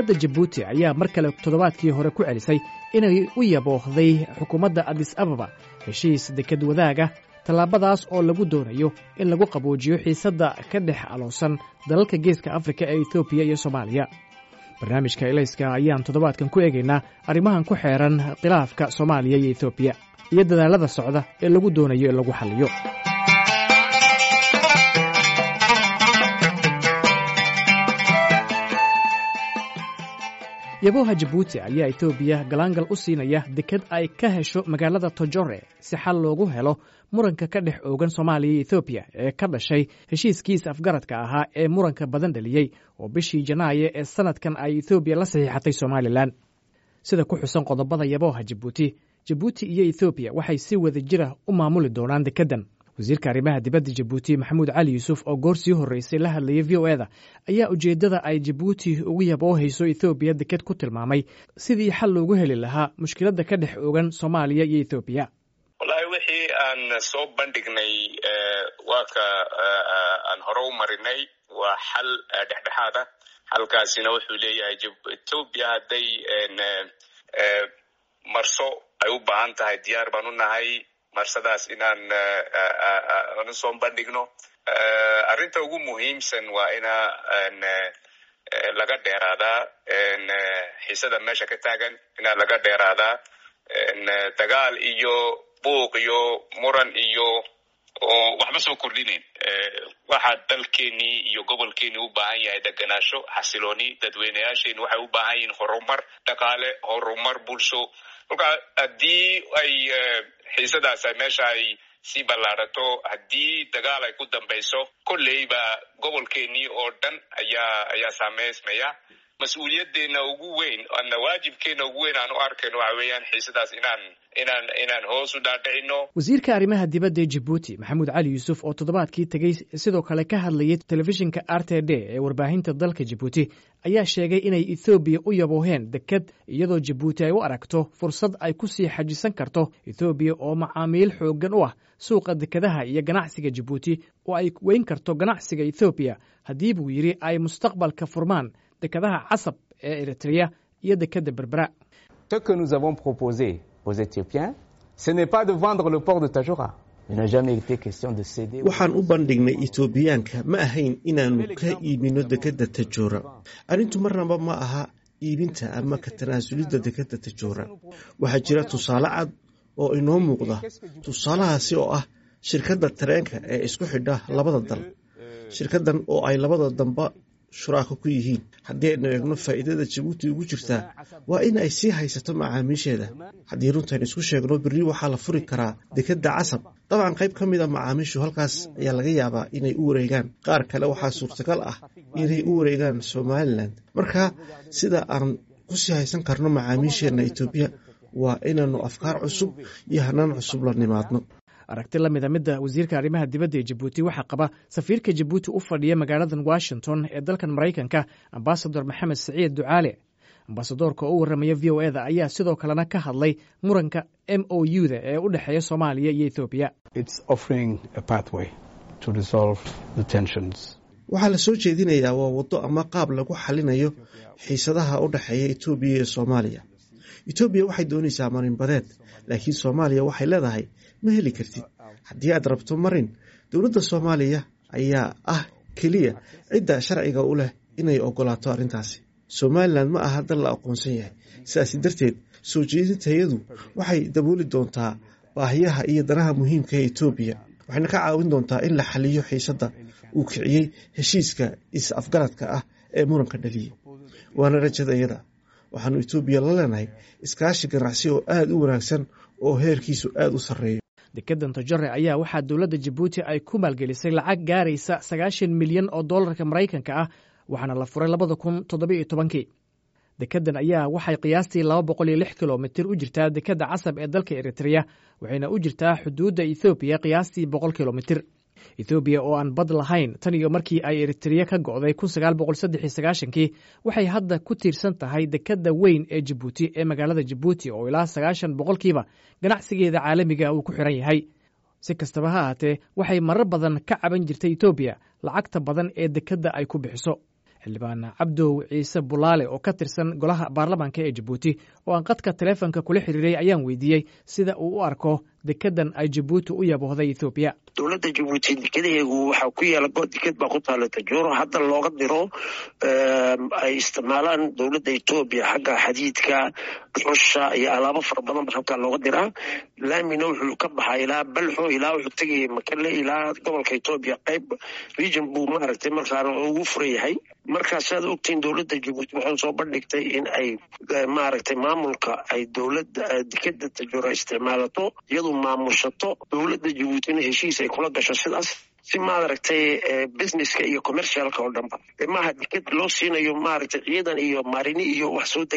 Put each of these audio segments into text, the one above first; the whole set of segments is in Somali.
dowladda jabuuti ayaa mar kale toddobaadkii hore ku celisay inay u yaboohday xukuumadda adis ababa heshiis deked wadaaga tallaabadaas oo lagu doonayo in lagu qaboojiyo xiisadda ka dhex aloosan dalalka geeska afrika ee etoobiya iyo soomaaliya barnaamijka elayska ayaan toddobaadkan ku eegaynaa arrimahan ku xeeran khilaafka soomaaliya iyo etoobiya iyo dadaallada socda ee lagu doonayo in lagu xalliyo yabooha jabuuti ayaa etoobiya galaangal u siinaya deked ay ka hesho magaalada tojore si xal loogu helo muranka ka dhex oogan soomaaliya iyo etoobiya ee ka dhashay heshiiskiisa afgaradka ahaa ee muranka badan dhaliyey oo bishii janaayo ee sannadkan ay etoobiya la saxiixatay somalilan sida ku xusan qodobada yabooha jabuuti jabuuti iyo etoobiya waxay si wada jira u maamuli doonaan dekeddan wasiirka arrimaha dibadda jabuuti maxamuud cali yuusuf oo goor sii horreysay la hadlayay v o eda ayaa ujeeddada ay jabuuti ugu yaboohayso ethoobiya deked ku tilmaamay sidii xal loogu heli lahaa mushkiladda ka dhex ogan soomaaliya iyo ethoobiya wallaahi wixii aan soo bandhignay waa ka aan hore u marinay waa xal dhexdhexaad ah xalkaasina wuxuu leeyahay etoobiya hadday marso ay u baahan tahay diyaar baan u nahay marsadaas inaan anu soo bandhigno arrinta ugu muhiimsan waa ina laga dheeraadaa xiisada meesha ka taagan inaa laga dheeraadaa dagaal iyo buuq iyo muran iyo oo waxba soo kordhinayn waxaa dalkeenii iyo gobolkeenii u baahan yahay deganaasho xasilooni dadweyneyaasheeni waxay u baahan yihiin horumar dhaqaale horumar bulsho kolkaa haddii ay xiisadaas ay meesha ay sii ballaarato haddii dagaal ay ku dambayso kolleyba gobolkeenii oo dhan ayaa ayaa saameysmaya mas-uuliyaddeena ugu weyn ana waajibkeena ugu weyn aan u arkayno waxa weeyaan xiisadaas inaan inaan inaan hoos u dhaadhicino wasiirka arrimaha dibadda ee jabuuti maxamuud cali yuusuf oo toddobaadkii tegey sidoo kale ka hadlayay telefishinka r t d ee warbaahinta dalka jabuuti ayaa sheegay inay ethoobiya u yabooheen deked iyadoo jabuuti ay u aragto fursad ay ku sii xajisan karto ethoobiya oo macaamiil xooggan u ah suuqa dekedaha iyo ganacsiga jabuuti oo ay weyn karto ganacsiga ethoobiya haddii buu yidhi ay mustaqbalka furmaan dekedaha casab ee eritreya iyo dekedda berbera Ce que nous avons proposé aux Éthiopiens, ce n'est pas de vendre le port de Tajora. Il n'a jamais été question de céder. waxaan u bandhignay etoobiyaanka ma ahayn inaannu ka iibino dekedda tajoora arrintu marnaba ma aha iibinta ama ka tanaasulidda dekedda tajoora waxaa jira tusaale cad oo inoo muuqda tusaalahaasi oo ah shirkadda tareenka ee isku xidha labada dal shirkaddan oo ay labada damba shuraako ku yihiin haddii aynu eegno faa'iidada jabuuti ugu jirtaa waa in ay sii haysato macaamiisheeda haddii runtayn isku sheegno berri waxaa la furi karaa dekedda casab dabcan qayb ka mid a macaamiishu halkaas ayaa laga yaabaa inay u wareegaan qaar kale waxaa suurtagal ah inay u wareegaan somalilan marka sida aan kusii haysan karno macaamiisheenna etoobiya waa inaannu afkaar cusub iyo hanaan cusub la nimaadno aragti la mida midda wasiirka arrimaha dibadda ee jabuuti waxaa qaba safiirka jabuuti u fadhiya magaaladan washington ee dalkan maraykanka ambasador maxamed siciid ducaale ambasadoorka oo u warramaya v o eda ayaa sidoo kalena ka hadlay muranka m o u da ee u dhexeeya soomaaliya iyo ethoobiya waxaa la soo jeedinayaa waa waddo ama qaab lagu xalinayo xiisadaha u dhexeeya etoobiya iyo soomaaliya etoobiya waxay doonaysaa marinbadeed laakiin soomaaliya waxay leedahay ma heli kartid haddii aad rabto marin dowladda soomaaliya ayaa ah keliya cidda sharciga u leh inay ogolaato arrintaasi somalilan ma aha dal la aqoonsan yahay sidaasi darteed soo jeedintayadu waxay dabooli doontaa baahiyaha iyo danaha muhiimka ee etoobiya waxayna ka caawin doontaa in la xaliyo xiisadda uu kiciyey heshiiska is-afgaradka ah ee muranka dhaliyey waana rajadayada waxaanu etoobiya la leenahay iskaashi ganacsi oo aada u wanaagsan oo heerkiisu aada u sarreeyo dekeddan tojore ayaa waxaa dowladda jabuuti ay ku maalgelisay lacag gaaraysa sagaashan milyan oo dollarka maraykanka ah waxaana la furay labada kun toddobiyo tobankii dekeddan ayaa waxay qiyaastii laba boqol iyo lix kilomitir u jirtaa dekedda casab ee dalka eritreya waxayna u jirtaa xuduudda ethoobiya qiyaastii boqol kilomitir ethoobiya oo aan bad lahayn tan iyo markii ay eritreya ka go'day kun sagaal boqol saddex iyo sagaashankii waxay hadda ku tiirsan tahay dekedda weyn ee jabuuti ee magaalada jabuuti oo ilaa sagaashan boqolkiiba ganacsigeeda caalamiga uu ku xiran yahay si kastaba ha ahaatee waxay marar badan ka caban jirtay etoobiya lacagta badan ee dekedda ay ku bixiso xildhibaan cabdow ciise bulaale oo ka tirsan golaha baarlamaanka ee jabuuti oo aan qadka taleefonka kula xiriiray ayaan weydiiyey sida uu u arko dekedan ay jabuuti u yaboohday ethoobiya dowladda jabuuti dekedaheegu waxaa ku yaala deked baa ku taala tajooro hadda looga diro ay isticmaalaan dowladda etoobiya xagga xadiidka dhuxusha iyo alaabo fara badan ba halkaa looga diraa laamina wuxuu ka baxaa ilaa balxo ilaa wuxuu tegaya makale ilaa gobolka etoobiya qayb region buu maaragtay markaana ugu furan yahay markaa saad ogtiin dowladda jabuuti waxay soo bandhigtay in ay maaragtay maamulka ay dowladda dekeda tajoora isticmaalato iyadu maamushato dowladda jabuutina heshiis ay kula gasho sidaas si maaragtay businesska iyo commercialka oo dhanba maaha deked loo siinayo maaragtay ciidan iyo marini iyo wax soo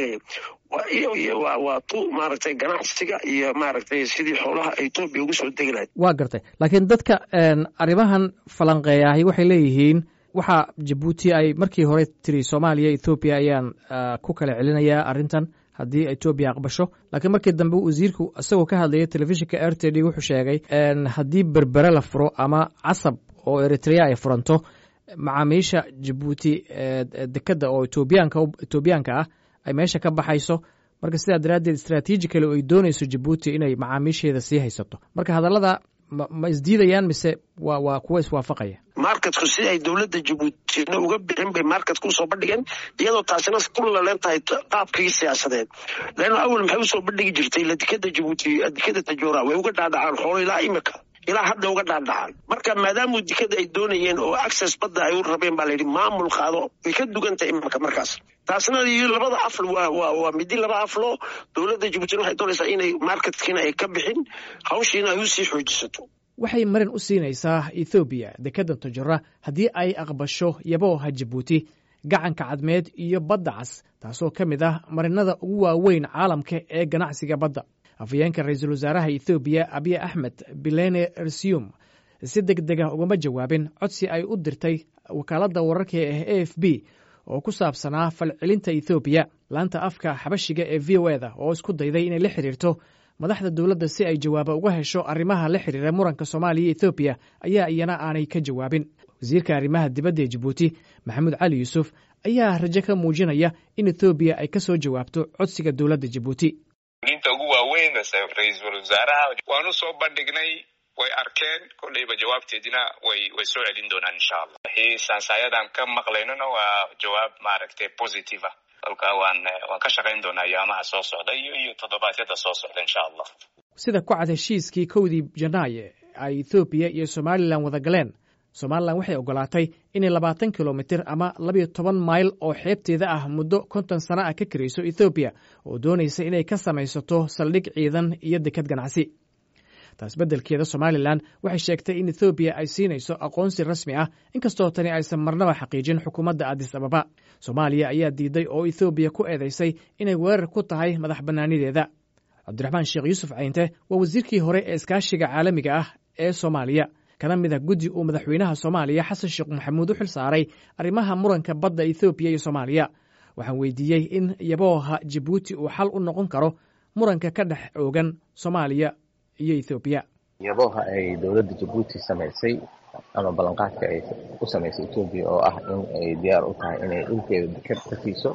degaya waa tu maaragtay ganacsiga iyo maaragtay sidii xoolaha etoobiya ugu soo degi lahayd waa gartay laakiin dadka arrimahan falanqeeyahay waxay leeyihiin waxaa jabuuti ay markii hore tiri soomaaliya ethoobiya ayaan ku kala celinayaa arrintan haddii etoobiya aqbasho laakiin markii dambe wasiirku isagoo ka hadlaya telefishinka r t d wuxuu sheegay haddii berbere la furo ama casab oo eritrea ay furanto macaamiisha jabuuti dekeda oo etoobiyaanka etoobiyaanka ah ay meesha ka baxayso marka sidaa daraaddeed istraatiijikali oo ay doonayso jabuuti inay macaamiisheeda sii haysato marka hadallada ma isdiidayaan mise wa waa kuwa iswaafaqaya marketku si ay dowladda jabuutina uga bixin bay marketka usoo bandhigeen iyadoo taasina ku laleen tahay qaabkii siyaasadeed leanna awel maxay usoo bandhigi jirtay la dekeda jabuuti dekeda tajoora way uga dhaadhacaan xoolo ilaa imika ilaa hadda uga dhaadhacaan marka maadaamu dekeda ay doonayeen oo access badda ay u rabeen baa layidhi maamul qaado way ka dugantahay imika markaas taasna iyo labada afl waa midi laba aflo dowladda jabuutina waxay doonaysaa inay marketkiina ay ka bixin hawshiina ay usii xoojisato waxay marin u siinaysaa ethoobiya dekeda tojora haddii ay aqbasho yabooha jabuuti gacanka cadmeed iyo badda cas taasoo ka mid ah marinada ugu waaweyn caalamka ee ganacsiga badda afhayeenka ra-iisul wasaaraha ethoobiya abiy axmed bilene rsium si deg dega ugama jawaabin codsi ay u dirtay wakaaladda wararka ee a f b oo ku saabsanaa falcelinta ethoobiya laanta afka xabashiga ee v o eda oo isku dayday inay la xiriirto madaxda dowladda si ay jawaaba uga hesho arrimaha la xiriira muranka soomaaliya iyo ethoobiya ayaa iyana aanay ka jawaabin wasiirka arrimaha dibadda ee jabuuti maxamuud cali yuusuf ayaa rajo ka muujinaya in ethoobiya ay ka soo jawaabto codsiga dowladda jabuuti inta ugu waaweyn ra-iisul wasaaraha waanu soo bandhignay way arkeen kolleyba jawaabteedina way way soo celin doonaan insha allah wixii sansaayadan ka maqlaynona waa jawaab maaragtay positive ah kolka waan waan ka shaqayn doonaa ayaamaha soo socda iyo iyo toddobaadyada soo socda insha allah sida ku cad heshiiskii kowdii janaaye ay ethoobiya iyo somalilan wada galeen somalilan waxay ogolaatay inay labaatan kilomitir ama labiyo toban mayl oo xeebteeda ah muddo konton sano ah ka karayso ethoobiya oo doonaysa inay ka samaysato saldhig ciidan iyo dekad ganacsi taas beddelkeeda somalilan waxay sheegtay in ethoobiya ay siinayso aqoonsi rasmi ah inkastoo tani aysan marnaba xaqiijin xukuumadda adis ababa soomaaliya ayaa diiday oo ethoobiya ku eedaysay inay weerar ku tahay madax bannaanideeda cabdiraxmaan sheekh yuusuf cayinte waa wasiirkii hore ee iskaashiga caalamiga ah ee soomaaliya kana mid ah guddi uu madaxweynaha soomaaliya xasan sheekh maxamuud u xil saaray arrimaha muranka badda ethoobiya iyo soomaaliya waxaan weydiiyey in yabooha jabuuti uu xal u noqon karo muranka ka dhex oogan soomaaliya iyo ethoobiya yabooha ay dowladda jabuuti samaysay ama ballanqaadka ay u samaysay etoobiya oo ah in ay diyaar u tahay inay dhulkeeda deked ka siiso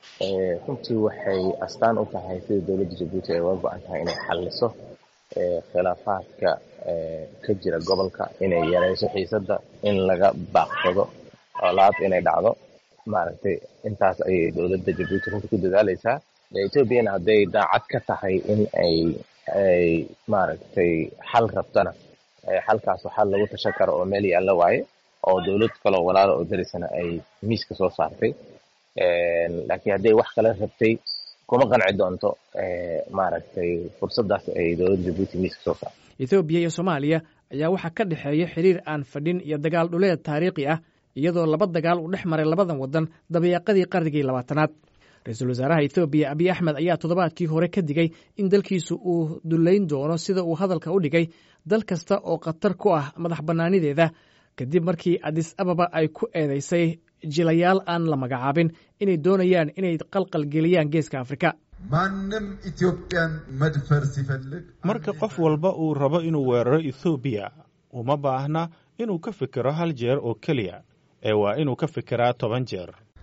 runtii waxay astaan u tahay sida dowladda jabuuti ay uga go-an tahay inay xalliso khilaafaadka ka jira gobolka inay yareyso xiisadda in laga baaqsado olaad inay dhacdo maaragtay intaas ayay dowladda jabuuti runtii ku dadaaleysaa etoobiyana hadday daacad ka tahay in ay ay maaragtay xal rabtana xalkaas xal lagu tashan karo oo meel yaalla waaye oo dowlad kaloo walaalo oo darisana ay miiska soo saartay laakiin hadday wax kale rabtay kuma qanci doonto maaragtay fursaddaas ay dowladda jabuuti miiska soo saartay ethoobiya iyo soomaaliya ayaa waxaa ka dhexeeya xiriir aan fadhin iyo dagaal dhuleed taariikhi ah iyadoo laba dagaal uu dhex maray labadan waddan dabayaaqadii qarnigii labaatanaad ra-iisul wasaaraha ethoobiya abiy axmed ayaa toddobaadkii hore ka digay in dalkiisu uu dullayn doono sida uu hadalka u dhigay dal kasta oo khatar ku ah madax bannaanideeda kadib markii adis ababa ay ku eedaysay jilayaal aan la magacaabin inay doonayaan inay qalqalgeliyaan geeska afrika ማንም ኢትዮጵያን መድፈር ሲፈልግ marka qof walba uu rabo inuu weeraro ethoobiya uma baahna inuu ka fikiro hal jeer oo keliya ee waa inuu ka fikiraa toban jeer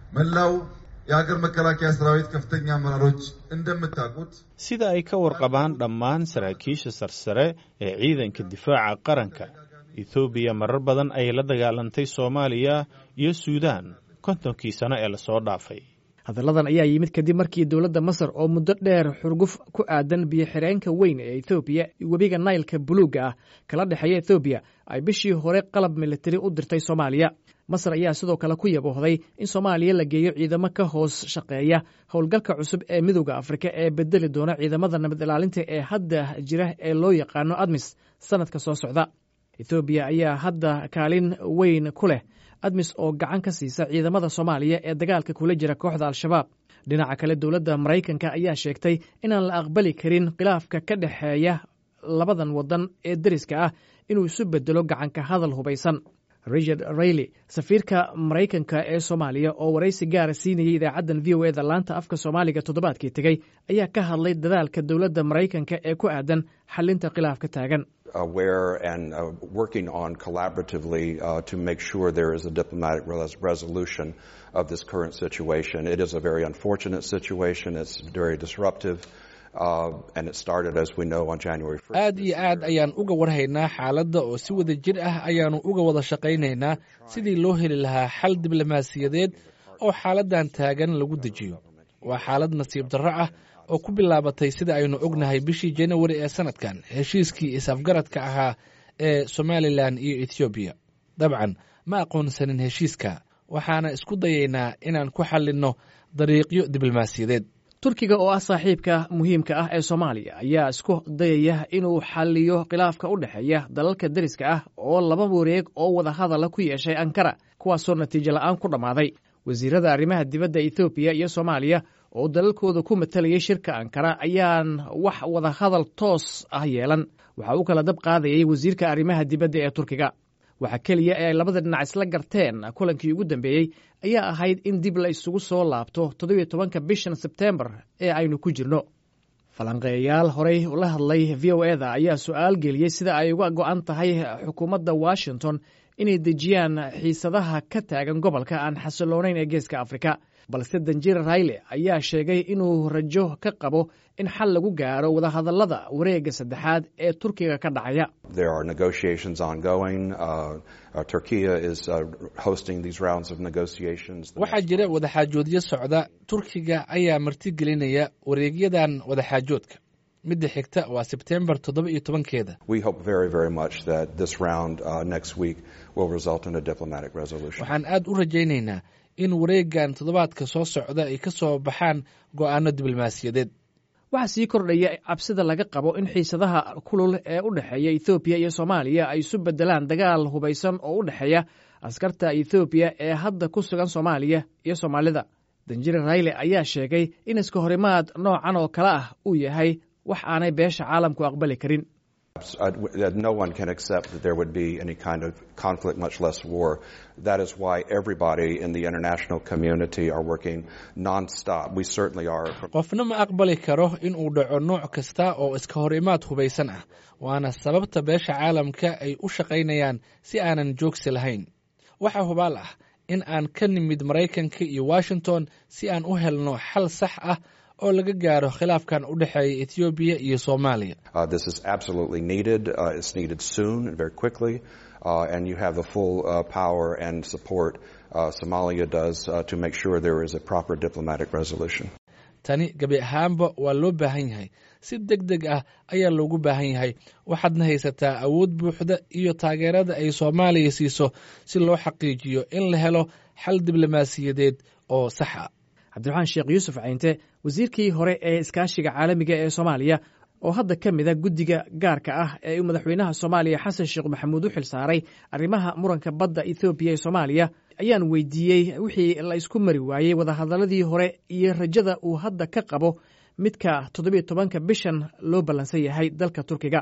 መላው የሀገር መከላከያ ሰራዊት ከፍተኛ አመራሮች እንደምታውቁት sida ay ka warqabaan dhammaan saraakiisha sarsare ee ciidanka difaaca qaranka ethoobiya marar badan ayay la dagaalantay soomaaliya iyo suudaan kontonkii sano ee lasoo dhaafay hadalladan ayaa yimid kadib markii dowladda masar oo muddo dheer xurguf ku aadan biyo-xireenka weyn ee ethoobiya webiga naylka buluugga ah kala dhexeeya ethoobiya ay bishii hore qalab militari u dirtay soomaaliya masar ayaa sidoo kale ku yaboohday in soomaaliya la geeyo ciidamo ka hoos shaqeeya howlgalka cusub ee midooda afrika ee bedeli doona ciidamada nabad ilaalinta ee hadda jira ee loo yaqaano admis sanadka soo socda ethoobiya ayaa hadda kaalin weyn ku leh admis oo gacan ka siisa ciidamada soomaaliya ee dagaalka kula jira kooxda al-shabaab dhinaca kale dowladda maraykanka ayaa sheegtay inaan la aqbali karin khilaafka ka dhexeeya labadan waddan ee deriska ah inuu isu bedelo gacanka hadal hubaysan richard rayley safiirka maraykanka ee soomaaliya oo waraysi gaara siinayay idaacaddan v o eda laanta afka soomaaliga toddobaadkii tegey ayaa ka hadlay dadaalka dowladda maraykanka ee ku aadan xalinta khilaafka taagan aware and uh, working on collaboratively uh, to make sure there is a diplomatic res resolution of this current situation. It is a very unfortunate situation. It's very disruptive. Uh, and it started, as we know, on January 1st. aad iyo aad ayaan uga warhaynaa xaaladda oo si wada jir ah ayaannu uga wada shaqaynaynaa sidii loo heli lahaa xal diblomaasiyadeed oo xaaladdan taagan lagu dejiyo waa xaalad nasiib darro ah oo ku bilaabatay sida aynu ognahay bishii janawari ee sanadkan heshiiskii is-afgaradka ahaa ee somalilan iyo ethoobiya dabcan ma aqoonsanin heshiiska waxaana isku dayaynaa inaan ku xallinno dariiqyo diblomaasiyadeed turkiga oo ah saaxiibka muhiimka ah ee soomaaliya ayaa isku dayaya inuu xalliyo khilaafka u dhexeeya dalalka deriska ah oo laba wareeg oo wada hadala ku yeeshay ankara kuwaasoo natiijo la'aan ku dhammaaday wasiirada arrimaha dibadda ethoobiya iyo soomaaliya oo dalalkooda ku matalayay shirka ankara ayaan wax wada hadal toos ah yeelan waxa uu kala dab qaadayay wasiirka arrimaha dibadda ee turkiga waxa keliya ee ay labada dhinac isla garteen kulankii ugu dambeeyey ayaa ahayd in dib la isugu soo laabto toddobiyo tobanka bishan sebtembar ee aynu ku jirno falanqeeyayaal horey la hadlay v o eda ayaa su-aal geliyey sida ay uga go'an tahay xukuumadda washington inay dejiyaan xiisadaha ka taagan gobolka aan xasiloonayn ee geeska afrika balse danjir rayle ayaa sheegay inuu rajo ka qabo in xal lagu gaaro wadahadallada wareegga saddexaad ee turkiga ka dhacaya There are negotiations ongoing. Uh, uh, Turkey is uh, hosting these rounds of negotiations. The waxaa jira wadaxaajoodyo socda turkiga ayaa martigelinaya wareegyadan wadaxaajoodka midda xigta waa sebtembar toddoba iyo tobankeeda We hope very, very much that this round uh, next week will result in a diplomatic resolution. waxaan aad u rajaynaynaa in wareeggan toddobaadka soo socda ay ka soo baxaan go'aano diblomaasiyadeed waxaa sii kordhaya cabsida laga qabo in xiisadaha kulul ee u dhexeeya ethoobiya iyo soomaaliya ay isu beddelaan dagaal hubaysan oo u dhexeeya askarta ethoobiya ee hadda ku sugan soomaaliya iyo soomaalida danjire rayle ayaa sheegay in iska horimaad noocan oo kale ah uu yahay wax aanay beesha caalamku aqbali karin Uh, that no one can accept that there would be any kind of conflict, much less war. That is why everybody in the international community are working nonstop. We certainly are. qofna ma aqbali karo in uu dhaco nooc kasta oo iska hor imaad hubaysan ah waana sababta beesha caalamka ay u shaqaynayaan si aanan joogsi lahayn waxaa hubaal ah in aan ka nimid maraykanka iyo washington si aan u helno xal sax ah oo laga gaaro khilaafkan u dhexeeya ethoobiya iyo soomaaliya Uh, this is absolutely needed. Uh, it's needed soon and very quickly. Uh, and you have the full uh, power and support uh, Somalia does uh, to make sure there is a proper diplomatic resolution. tani gebi ahaanba waa loo baahan yahay si deg deg ah ayaa loogu baahan yahay waxaadna haysataa awood buuxda iyo taageerada ay soomaaliya siiso si loo xaqiijiyo in la helo xal diblomaasiyadeed oo sax a cabdiraxmaan sheekh yuusuf caynte wasiirkii hore ee iskaashiga caalamiga ee soomaaliya oo hadda ka mida guddiga gaarka ah ee uu madaxweynaha soomaaliya xasan sheekh maxamuud u xil saaray arrimaha muranka badda ethoobiya ee soomaaliya ayaan weydiiyey wixii la isku mari waayey wadahadaladii hore iyo rajada uu hadda ka qabo midka toddobiyo tobanka bishan loo ballansan yahay dalka turkiga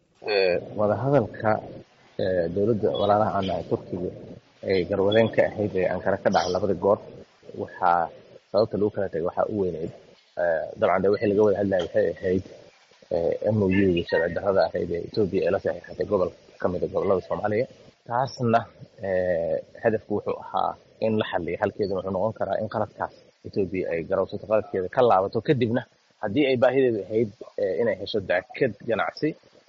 wadahadalka dowladda walaalaha aan nahay turkiga ay garwadeen ka ahayd ee ankara ka dhacay labada goor waxaa sababta lagu kala tagay waxaa u weyneyd dabcan de wixii laga wada hadlaya waxay ahayd m o u sharci darrada ahayd ee etoobiya ee la saxiixatay gobol ka mida gobolada soomaaliya taasna hadafku wuxuu ahaa in la xaliyo halkeeduna wuxuu noqon karaa in qaladkaas etoobiya ay garawsato qaladkeeda ka laabato kadibna haddii ay baahideedu ahayd inay hesho daked ganacsi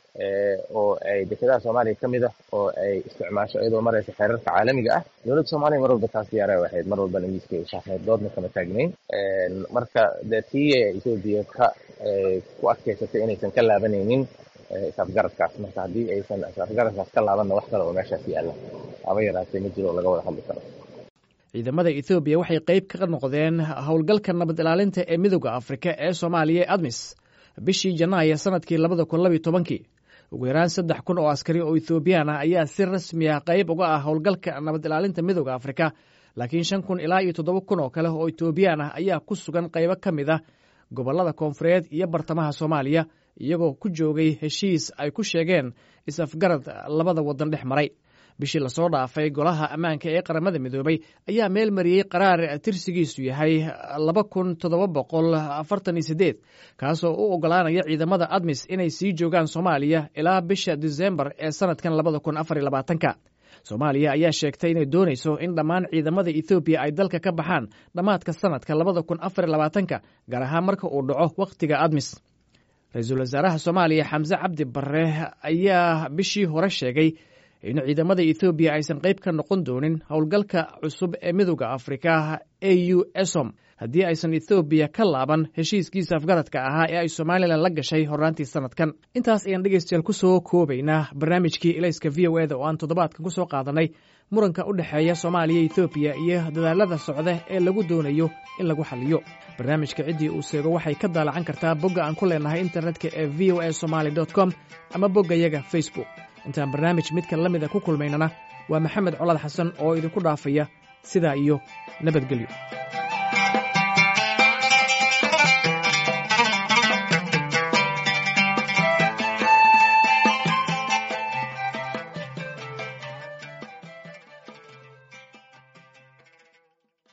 oo ay dekedaha soomaaliya ka mid ah oo ay isticmaasho iyadoo maraysa xeerarka caalamiga ah dowladda soomaaliya mar walba taas diyaara ahayd mar walbana miiskay u saarneyd doodna kama taagnayn marka dee tii etoobiya ka ku adkaysatay inaysan ka laabanaynin isafgaradkaas marka haddii aysan isafgaradkaas ka laabanna wax kale oo meeshaas yaalla haba yaraatee ma jiro oo laga wada hadli karo ciidamada ethoobiya waxay qayb ka noqdeen howlgalka nabad ilaalinta ee midooda afrika ee soomaaliya ee admis bishii janaayo sanadkii labada kun labiyo tobankii ugu yaraan saddex kun oo askari oo ethoobiyan ah ayaa si rasmi ah qayb uga ah howlgalka nabad ilaalinta midooda afrika laakiin shan kun ilaa iyo toddoba kun oo kale oo etoobiyaan ah ayaa ku sugan qaybo ka mid ah gobollada koonfureed iyo bartamaha soomaaliya iyagoo ku joogay heshiis ay ku sheegeen is-afgarad labada waddan dhex maray bishii lasoo dhaafay golaha ammaanka ee qaramada midoobay ayaa meel mariyey qaraar tirsigiisu yahay laba kun toddoba boqol afartan iyo sideed kaasoo u ogolaanaya ciidamada admis inay sii joogaan soomaaliya ilaa bisha disembar ee sanadkan labada kun afar iyo labaatanka soomaaliya ayaa sheegtay inay doonayso in dhammaan ciidamada ethoobiya ay dalka ka baxaan dhammaadka sanadka labada kun afar iyo labaatanka gaar ahaan marka uu dhaco wakhtiga admis ra-iisul wasaaraha soomaaliya xamse cabdi barre ayaa bishii hore sheegay in ciidamada ethoobiya aysan qayb ka noqon doonin howlgalka cusub ee midooda afrika a u esom haddii aysan ethoobiya ka laaban heshiiskiisa afgaradka ahaa ee ay somalilan la gashay horraantii sanadkan intaas ayaan dhegeystayaal ku soo koobaynaa barnaamijkii elayska v o eda oo aan toddobaadkan ku soo qaadanay muranka u dhexeeya soomaaliya ethoobiya iyo dadaalada socda ee lagu doonayo in lagu xaliyo barnaamijka ciddii uu seego waxay ka daalacan kartaa bogga aan ku leenahay internetka ee v o a somaly com ama boggayaga facebook intaan barnaamij midkan la mida ku kulmaynana waa maxamed colad xasan oo idinku dhaafaya sidaa iyo nabadgelyo